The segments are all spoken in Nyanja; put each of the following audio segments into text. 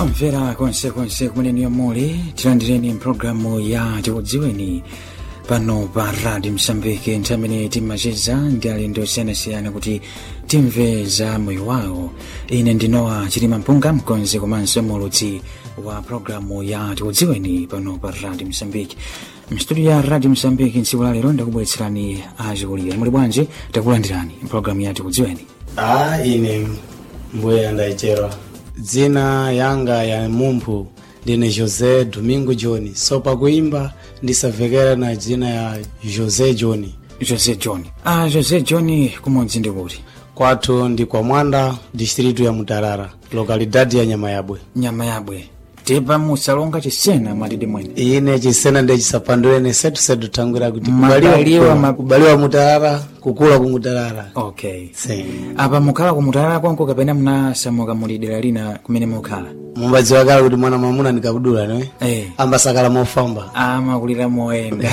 omvera konsekonse kumene muli tilandireni mpulogalamu ya tikudziweni pano pa radio msambiki nthawi imene timacheza ndi alendo osiyanasiyana kuti timve za moyo wawo ine ndinowa chitima mpunga mkonzi komanso mulutsi wa pulogalamu ya tikudziweni pano pa radio msambiki mstudio ya radio msambiki ntsiku lalero ndakubweretserani achikulira muli bwanji takulandirani mpulogalamu ya tikudziweni a ine mbuye andaichera dzina yanga ya mumphu ndine josé domingo john so pakuimba ndisavekera na dzina ya josé john josé john ah josé john kumudzi ndi kuti kwathu ndi kwa mwanda distritu ya mutarara lokalidadi ya nyama yabwe nyama yabwe tepa musalonga chisena mwatidi mwene ine chisena ndechisapandulene setusetu tangwira kuti Mabaliwa kubaliwa, ma- kubaliwa mutarara kukula kumutarara okay si apa mukhala kumutalala kwanko kapena munasamuka muli dera lina kumene mukhala mumbadziwa kale kuti mwana mwamuna ndikabudula ne eh ambasakala mofamba amakulira moyenda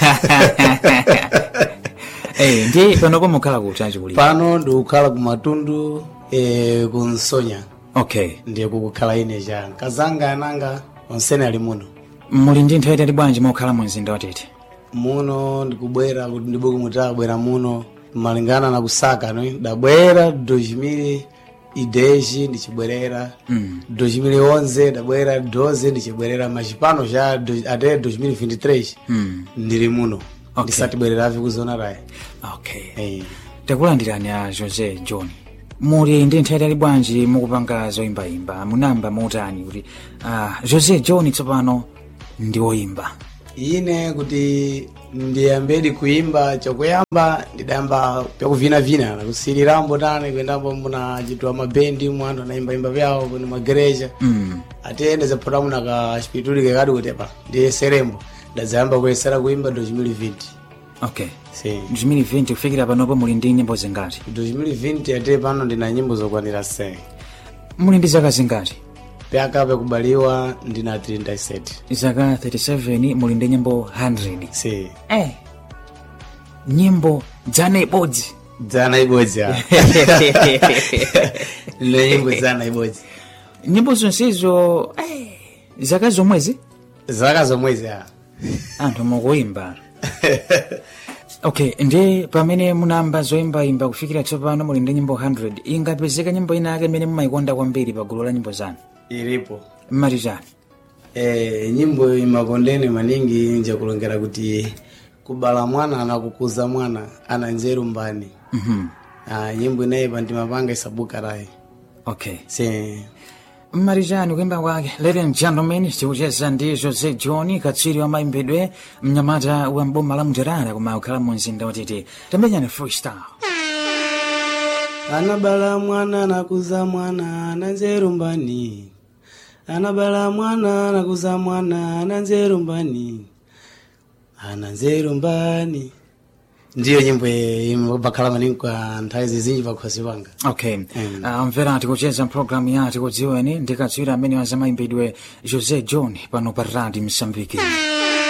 eh ndi panopo mukhala kuti achikulira pano ndikukhala kumatundu e, kunsonya okay ndiye kukukhala ine cha nkazanga ananga onsene ali muno muli ndi nthawi itali bwanji mokhala mu mzinda watete muno ndikubwera kuti ndibuku mutabwera muno malingana na kusaka no dabwera 2000 ideji ndichibwerera mm. 2011 dabwera 12 ndichibwerera machipano cha do- ate 2023 mm. ndili muno Okay. ndisatibwereravi kuzona rayi okay hey. takulandirani a josé john muli ndi nthawi itali bwanji mukupanga zoyimbayimba munamba motani kuti ah, josé john tsopano ndi woyimba ine kuti ndiyambedi kuimba chokuyamba ndidayamba pyakuvinavina nakusirirambo tani kuendambo muna chitwa mabendi mwe anthu anaimbaimba vyawo kuni magereja mm. atiyende zapota muna ka chipituli kekati kuti pa ndiyeserembo ndadzayamba kuyesera kuimba 2020 okay si 2020 kufikira panopo muli ndi nyimbo zingati 2020 ate pano ndina nyimbo zokwanira 10 muli ndi zaka zingati pyaka pekubaliwa ndina 37 zaka 37 muli ndi nyimbo 100 si eh. nyimbo dzana ibodzi dzana ibodzi a ndina nyimbo dzana ibodzi nyimbo zonsezo eh. zaka zomwezi zaka zomwezi a anthu mukuimba okay ndi pamene munamba zoyimbayimba kufikira tsopano muli ndi nyimbo 100 ingapezeka nyimbo ina yake imene mumayikonda kwambiri pa gulu la nyimbo zanu ilipo mmati chani e, nyimbo imakondene maningi njakulongera kuti kubala mwana na kukuza mwana ana nzeru mbani Mhm. ah, nyimbo inayipa ndimapanga isabuka rayi okay si mmati chani kuimba kwake ladies and gentlemen tikucheza ndi jose john katswiri wa mayimbidwe mnyamata wa mboma la muterara koma kukhala mu mzinda watete tamenyani freestyle anabala mwana nakuza mwana ana nzeru mbani anabala mwana nakuza mwana ana nzeru mbani ana nzeru mbani ndiyo nyimbo imbakhala maningi kwa nthawi zizinji pakhosi panga okay Mm. uh, mvera tikucheza mpulogalamu ya tikudziweni ndi katswiri amene wa za mayimbidwe jose john pano pa radi msambiki